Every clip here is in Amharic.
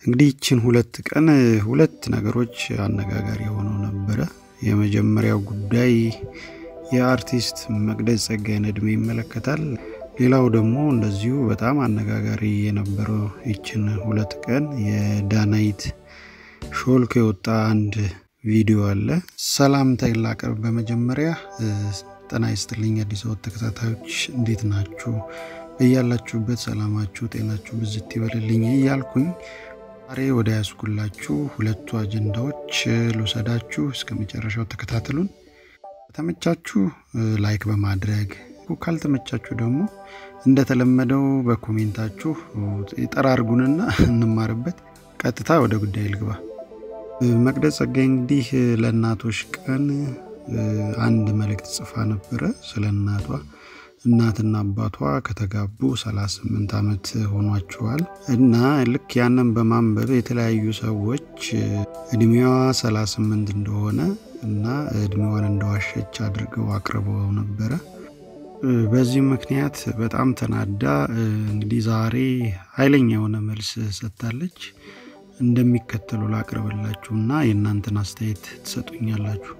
እንግዲህ ይችን ሁለት ቀን ሁለት ነገሮች አነጋጋሪ ሆነው ነበረ። የመጀመሪያው ጉዳይ የአርቲስት መቅደስ ጸጋዬን እድሜ ይመለከታል። ሌላው ደግሞ እንደዚሁ በጣም አነጋጋሪ የነበረው ይችን ሁለት ቀን የዳናይት ሾልኮ የወጣ አንድ ቪዲዮ አለ። ሰላምታ ላቅርብ። በመጀመሪያ ጤና ይስጥልኝ አዲስ አበባ ተከታታዮች እንዴት ናችሁ? እያላችሁበት ሰላማችሁ ጤናችሁ ብዝት ይበልልኝ እያልኩኝ ዛሬ ወደ ያስኩላችሁ ሁለቱ አጀንዳዎች ልውሰዳችሁ። እስከ መጨረሻው ተከታተሉን። ከተመቻችሁ ላይክ በማድረግ ካልተመቻችሁ ደግሞ እንደተለመደው በኮሜንታችሁ ጠራርጉንና እንማርበት። ቀጥታ ወደ ጉዳይ ልግባ። መቅደስ ጸጋዬ እንግዲህ ለእናቶች ቀን አንድ መልእክት ጽፋ ነበረ ስለ እናቷ እናትና አባቷ ከተጋቡ 38 ዓመት ሆኗቸዋል እና ልክ ያንን በማንበብ የተለያዩ ሰዎች እድሜዋ 38 እንደሆነ እና እድሜዋን እንደዋሸች አድርገው አቅርበው ነበረ። በዚህ ምክንያት በጣም ተናዳ እንግዲህ ዛሬ ኃይለኛ የሆነ መልስ ሰጥታለች። እንደሚከተሉ ላቅርብላችሁ እና የእናንተን አስተያየት ትሰጡኛላችሁ።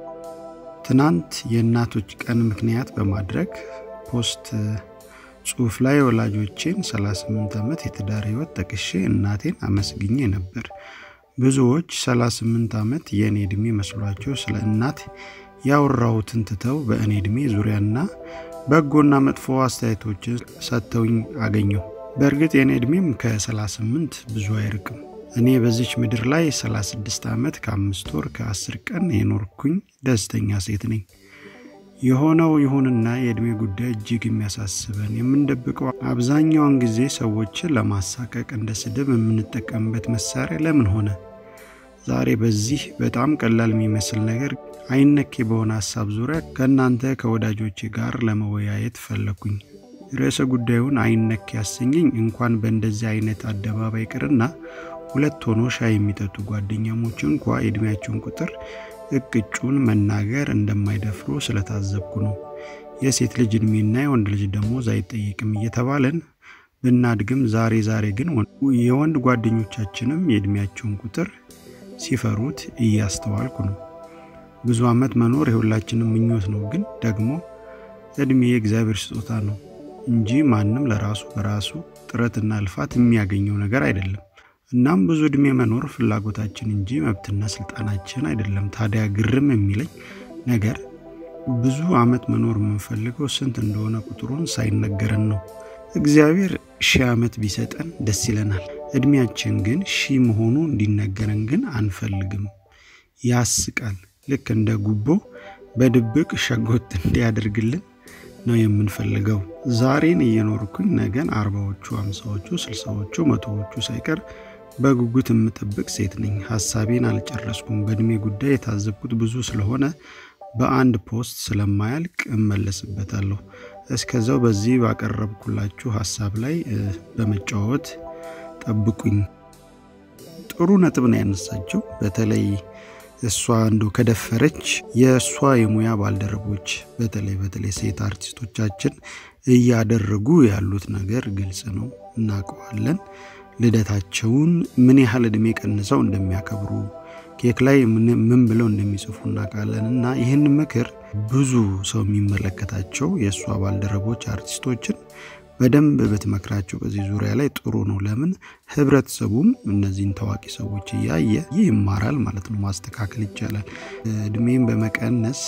ትናንት የእናቶች ቀን ምክንያት በማድረግ ፖስት ጽሁፍ ላይ ወላጆቼን 38 ዓመት የትዳር ህይወት ጠቅሼ እናቴን አመስግኜ ነበር። ብዙዎች 38 ዓመት የእኔ ዕድሜ መስሏቸው ስለ እናት ያወራሁትን ትተው በእኔ ዕድሜ ዙሪያና በጎና መጥፎ አስተያየቶችን ሰጥተውኝ አገኘው። በእርግጥ የእኔ ዕድሜም ከ38 ብዙ አይርቅም። እኔ በዚች ምድር ላይ 36 ዓመት ከአምስት ወር ከ10 ቀን የኖርኩኝ ደስተኛ ሴት ነኝ። የሆነው ይሁንና የዕድሜ ጉዳይ እጅግ የሚያሳስበን የምንደብቀው አብዛኛውን ጊዜ ሰዎችን ለማሳቀቅ እንደ ስድብ የምንጠቀምበት መሳሪያ ለምን ሆነ? ዛሬ በዚህ በጣም ቀላል የሚመስል ነገር አይነኬ በሆነ ሀሳብ ዙሪያ ከእናንተ ከወዳጆቼ ጋር ለመወያየት ፈለኩኝ። ርዕሰ ጉዳዩን አይነኬ ያሰኘኝ እንኳን በእንደዚህ አይነት አደባባይ ቅርና ሁለት ሆኖ ሻይ የሚጠጡ ጓደኛሞች እንኳ የዕድሜያቸውን ቁጥር እቅጩን መናገር እንደማይደፍሩ ስለታዘብኩ ነው። የሴት ልጅ እድሜና የወንድ ልጅ ደሞዝ አይጠይቅም እየተባለን ብናድግም ዛሬ ዛሬ ግን የወንድ ጓደኞቻችንም የእድሜያቸውን ቁጥር ሲፈሩት እያስተዋልኩ ነው። ብዙ ዓመት መኖር የሁላችንም ምኞት ነው። ግን ደግሞ እድሜ የእግዚአብሔር ስጦታ ነው እንጂ ማንም ለራሱ በራሱ ጥረትና ልፋት የሚያገኘው ነገር አይደለም። እናም ብዙ እድሜ መኖር ፍላጎታችን እንጂ መብትና ስልጣናችን አይደለም። ታዲያ ግርም የሚለኝ ነገር ብዙ ዓመት መኖር የምንፈልገው ስንት እንደሆነ ቁጥሩን ሳይነገረን ነው። እግዚአብሔር ሺህ ዓመት ቢሰጠን ደስ ይለናል። እድሜያችን ግን ሺህ መሆኑ እንዲነገረን ግን አንፈልግም። ያስቃል። ልክ እንደ ጉቦ በድብቅ ሸጎት እንዲያደርግልን ነው የምንፈልገው። ዛሬን እየኖርኩኝ ነገን አርባዎቹ፣ አምሳዎቹ፣ ስልሳዎቹ፣ መቶዎቹ ሳይቀር በጉጉት የምጠብቅ ሴት ነኝ። ሀሳቤን አልጨረስኩም። በእድሜ ጉዳይ የታዘብኩት ብዙ ስለሆነ በአንድ ፖስት ስለማያልቅ እመለስበታለሁ። እስከዛው በዚህ ባቀረብኩላችሁ ሀሳብ ላይ በመጫወት ጠብቁኝ። ጥሩ ነጥብ ነው ያነሳቸው። በተለይ እሷ እንዶ ከደፈረች የእሷ የሙያ ባልደረቦች በተለይ በተለይ ሴት አርቲስቶቻችን እያደረጉ ያሉት ነገር ግልጽ ነው፣ እናውቀዋለን። ልደታቸውን ምን ያህል እድሜ ቀንሰው እንደሚያከብሩ ኬክ ላይ ምን ብለው እንደሚጽፉ እናውቃለን። እና ይህን ምክር ብዙ ሰው የሚመለከታቸው የእሷ ባልደረቦች አርቲስቶችን በደንብ ብትመክራቸው በዚህ ዙሪያ ላይ ጥሩ ነው። ለምን ህብረተሰቡም እነዚህን ታዋቂ ሰዎች እያየ ይህ ይማራል ማለት ነው። ማስተካከል ይቻላል። እድሜን በመቀነስ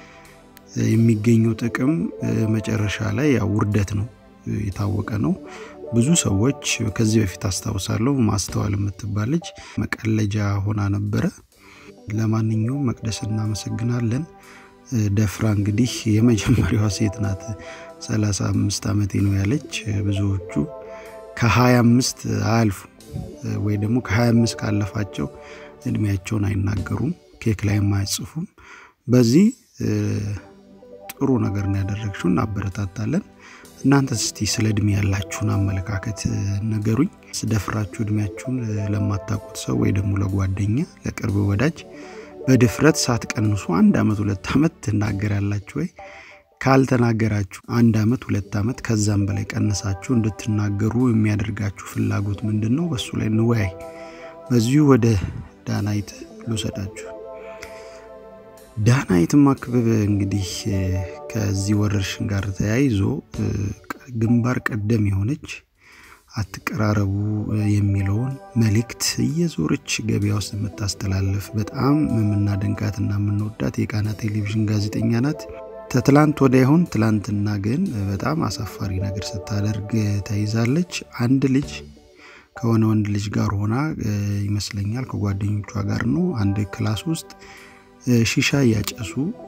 የሚገኘው ጥቅም መጨረሻ ላይ ያው ውርደት ነው፣ የታወቀ ነው። ብዙ ሰዎች ከዚህ በፊት አስታውሳለሁ ማስተዋል የምትባል ልጅ መቀለጃ ሆና ነበረ። ለማንኛውም መቅደስ እናመሰግናለን። ደፍራ እንግዲህ የመጀመሪያዋ ሴት ናት። 35 ዓመቴ ነው ያለች። ብዙዎቹ ከ25 አያልፉ ወይ ደግሞ ከ25 ካለፋቸው እድሜያቸውን አይናገሩም፣ ኬክ ላይም አይጽፉም። በዚህ ጥሩ ነገር ነው ያደረግሽው፣ እናበረታታለን። እናንተ እስቲ ስለ እድሜ ያላችሁን አመለካከት ነገሩኝ። ስደፍራችሁ እድሜያችሁን ለማታውቁት ሰው ወይ ደግሞ ለጓደኛ፣ ለቅርብ ወዳጅ በድፍረት ሳትቀንሱ አንድ ዓመት ሁለት ዓመት ትናገራላችሁ ወይ? ካልተናገራችሁ አንድ ዓመት ሁለት ዓመት ከዛም በላይ ቀንሳችሁ እንድትናገሩ የሚያደርጋችሁ ፍላጎት ምንድን ነው? በሱ ላይ እንወያይ። በዚሁ ወደ ዳናይት ልውሰዳችሁ። ዳናይት ማክበብ እንግዲህ ከዚህ ወረርሽኝ ጋር ተያይዞ ግንባር ቀደም የሆነች አትቀራረቡ የሚለውን መልእክት እየዞረች ገበያ ውስጥ የምታስተላልፍ በጣም የምናደንቃትና የምንወዳት የቃና ቴሌቪዥን ጋዜጠኛ ናት። ከትላንት ወዲያ ይሆን ትላንትና ግን በጣም አሳፋሪ ነገር ስታደርግ ተይዛለች። አንድ ልጅ ከሆነ ወንድ ልጅ ጋር ሆና ይመስለኛል ከጓደኞቿ ጋር ነው አንድ ክላስ ውስጥ ሺሻ እያጨሱ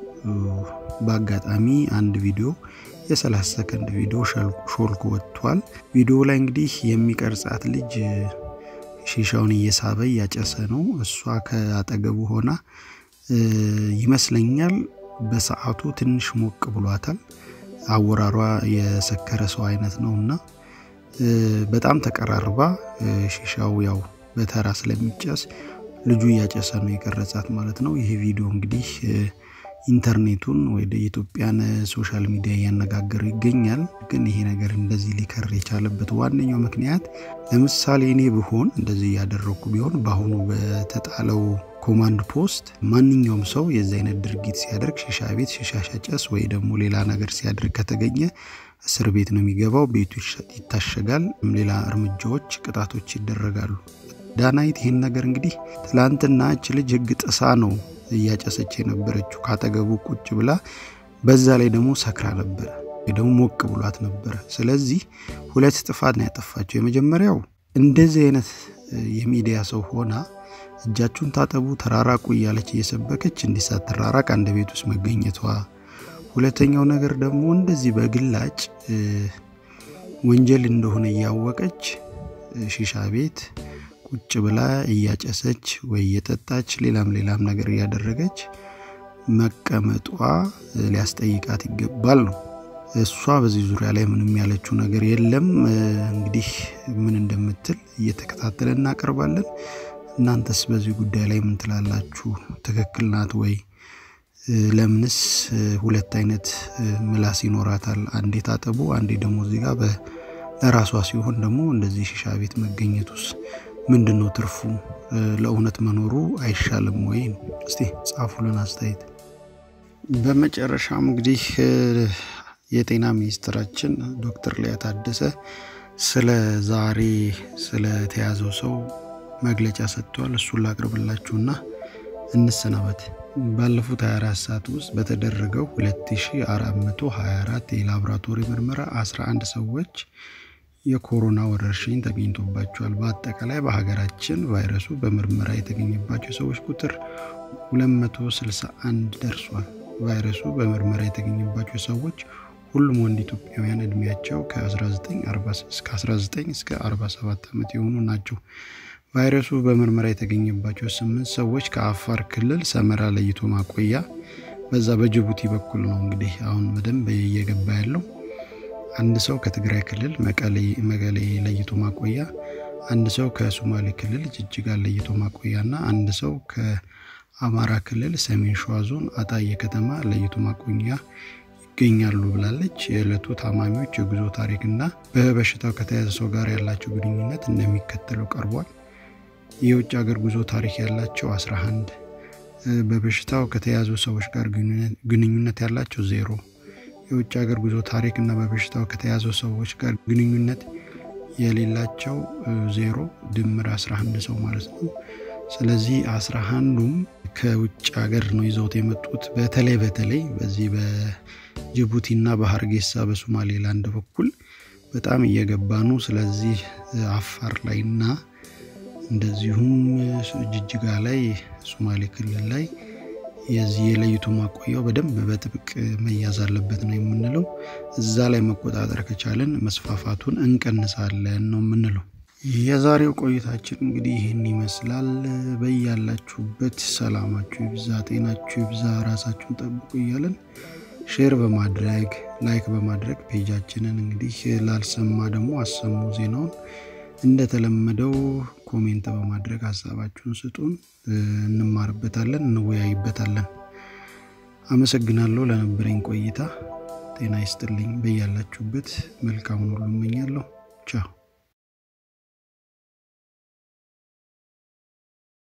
በአጋጣሚ አንድ ቪዲዮ የ30 ሰከንድ ቪዲዮ ሾልኮ ወጥቷል። ቪዲዮ ላይ እንግዲህ የሚቀርጻት ልጅ ሺሻውን እየሳበ እያጨሰ ነው። እሷ ከአጠገቡ ሆና ይመስለኛል በሰዓቱ ትንሽ ሞቅ ብሏታል። አወራሯ የሰከረ ሰው አይነት ነው እና በጣም ተቀራርባ ሺሻው ያው በተራ ስለሚጨስ ልጁ እያጨሰ ነው የቀረጻት ማለት ነው። ይሄ ቪዲዮ እንግዲህ ኢንተርኔቱን ወደ የኢትዮጵያን ሶሻል ሚዲያ እያነጋገረ ይገኛል። ግን ይሄ ነገር እንደዚህ ሊከር የቻለበት ዋነኛው ምክንያት ለምሳሌ እኔ ብሆን እንደዚህ እያደረግኩ ቢሆን በአሁኑ በተጣለው ኮማንድ ፖስት ማንኛውም ሰው የዚህ አይነት ድርጊት ሲያደርግ ሺሻ ቤት ሺሻ ሻጨስ ወይ ደግሞ ሌላ ነገር ሲያደርግ ከተገኘ እስር ቤት ነው የሚገባው፣ ቤቱ ይታሸጋል፣ ሌላ እርምጃዎች፣ ቅጣቶች ይደረጋሉ። ዳናይት ይህን ነገር እንግዲህ ትላንትና እች ልጅ ህግ ጥሳ ነው እያጨሰች የነበረችው ካጠገቡ ቁጭ ብላ፣ በዛ ላይ ደግሞ ሰክራ ነበረ፣ ደግሞ ሞቅ ብሏት ነበረ። ስለዚህ ሁለት ጥፋት ነው ያጠፋቸው። የመጀመሪያው እንደዚህ አይነት የሚዲያ ሰው ሆና እጃችሁን ታጠቡ፣ ተራራቁ እያለች እየሰበከች እንዲህ ሳትራራቅ አንድ ቤት ውስጥ መገኘቷ። ሁለተኛው ነገር ደግሞ እንደዚህ በግላጭ ወንጀል እንደሆነ እያወቀች ሺሻ ቤት ቁጭ ብላ እያጨሰች ወይ እየጠጣች ሌላም ሌላም ነገር እያደረገች መቀመጧ ሊያስጠይቃት ይገባል ነው። እሷ በዚህ ዙሪያ ላይ ምንም ያለችው ነገር የለም። እንግዲህ ምን እንደምትል እየተከታተለ እናቀርባለን። እናንተስ በዚህ ጉዳይ ላይ ምን ትላላችሁ? ትክክል ናት ወይ? ለምንስ ሁለት አይነት ምላስ ይኖራታል? አንዴ ታጠቡ፣ አንዴ ደግሞ እዚህ ጋር ለራሷ ሲሆን ደግሞ እንደዚህ ሺሻ ቤት መገኘቱስ ምንድን ነው ትርፉ? ለእውነት መኖሩ አይሻልም ወይ? እስቲ ጻፉልን አስተያየት። በመጨረሻም እንግዲህ የጤና ሚኒስትራችን ዶክተር ሊያ ታደሰ ስለ ዛሬ ስለተያዘው ሰው መግለጫ ሰጥተዋል። እሱን ላቅርብላችሁና እንሰናበት። ባለፉት 24 ሰዓት ውስጥ በተደረገው 2424 የላቦራቶሪ ምርመራ 11 ሰዎች የኮሮና ወረርሽኝ ተገኝቶባቸዋል። በአጠቃላይ በሀገራችን ቫይረሱ በምርመራ የተገኘባቸው ሰዎች ቁጥር 261 ደርሷል። ቫይረሱ በምርመራ የተገኘባቸው ሰዎች ሁሉም ወንድ ኢትዮጵያውያን እድሜያቸው ከ19 እስከ 47 ዓመት የሆኑ ናቸው። ቫይረሱ በምርመራ የተገኘባቸው ስምንት ሰዎች ከአፋር ክልል ሰመራ ለይቶ ማቆያ በዛ በጅቡቲ በኩል ነው እንግዲህ አሁን በደንብ እየገባ ያለው። አንድ ሰው ከትግራይ ክልል መቀሌ ለይቶ ማቆያ፣ አንድ ሰው ከሶማሌ ክልል ጅጅጋ ለይቶ ማቆያ እና አንድ ሰው ከአማራ ክልል ሰሜን ሸዋ ዞን አጣዬ ከተማ ለይቶ ማቆያ ይገኛሉ ብላለች። የዕለቱ ታማሚዎች የጉዞ ታሪክና በበሽታው ከተያዘ ሰው ጋር ያላቸው ግንኙነት እንደሚከተለው ቀርቧል። የውጭ ሀገር ጉዞ ታሪክ ያላቸው 11፣ በበሽታው ከተያዙ ሰዎች ጋር ግንኙነት ያላቸው ዜሮ፣ የውጭ ሀገር ጉዞ ታሪክ እና በበሽታው ከተያዙ ሰዎች ጋር ግንኙነት የሌላቸው ዜሮ፣ ድምር 11 ሰው ማለት ነው። ስለዚህ 11ዱም ከውጭ ሀገር ነው ይዘውት የመጡት። በተለይ በተለይ በዚህ በጅቡቲ እና በሀርጌሳ በሶማሌላንድ በኩል በጣም እየገባ ነው። ስለዚህ አፋር ላይ እና እንደዚሁም ጅጅጋ ላይ ሶማሌ ክልል ላይ የዚህ የለይቶ ማቆያው በደንብ በጥብቅ መያዝ አለበት ነው የምንለው። እዛ ላይ መቆጣጠር ከቻለን መስፋፋቱን እንቀንሳለን ነው የምንለው። የዛሬው ቆይታችን እንግዲህ ይህን ይመስላል። በያላችሁበት ሰላማችሁ ይብዛ፣ ጤናችሁ ይብዛ፣ ራሳችሁን ጠብቁ እያለን ሼር በማድረግ ላይክ በማድረግ ፔጃችንን እንግዲህ ላልሰማ ደግሞ አሰሙ ዜናውን እንደተለመደው ኮሜንት በማድረግ ሀሳባችሁን ስጡን፣ እንማርበታለን፣ እንወያይበታለን። አመሰግናለሁ ለነበረኝ ቆይታ። ጤና ይስጥልኝ። በያላችሁበት መልካሙን ሁሉ እመኛለሁ። ቻው